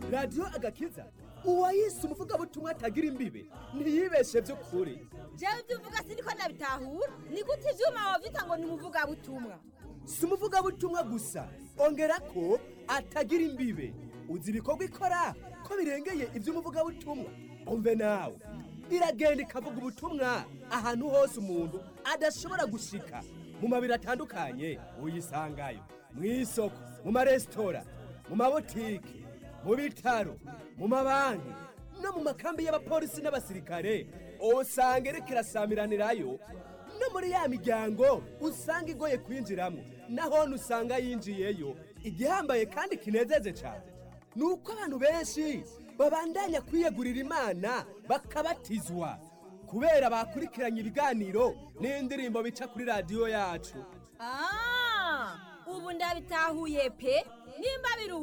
radiyo agakiza uwayise umuvugabutumwa atagira imbibe ntiyibeshe by'ukuri jewe ibyo uvuga siniko nabitahura ni gute ivyuma wavyita ngo ni umuvugabutumwa si umuvugabutumwa gusa ongera ko atagira imbibe uzi ibikorwa ikora ko birengeye iby'umuvugabutumwa umve nawe iragenda ikavuga ubutumwa ahantu hose umuntu adashobora gushika mu mabiro atandukanye uyisangayo mu isoko mu maresitora mu mabotike mu bitaro mu mabanki no mu makambi y'abapolisi n'abasirikare usanga iriko irasamiranirayo no muri ya miryango usanga igoye kwinjiramo nahone usanga yinjiyeyo igihambaye kandi kinezeje cyane ni uko abantu benshi babandanya kwiyegurira imana bakabatizwa kubera bakurikiranye ibiganiro n'indirimbo bica kuri radiyo yacu Ah, ubu ndabitahuye pe nimba biri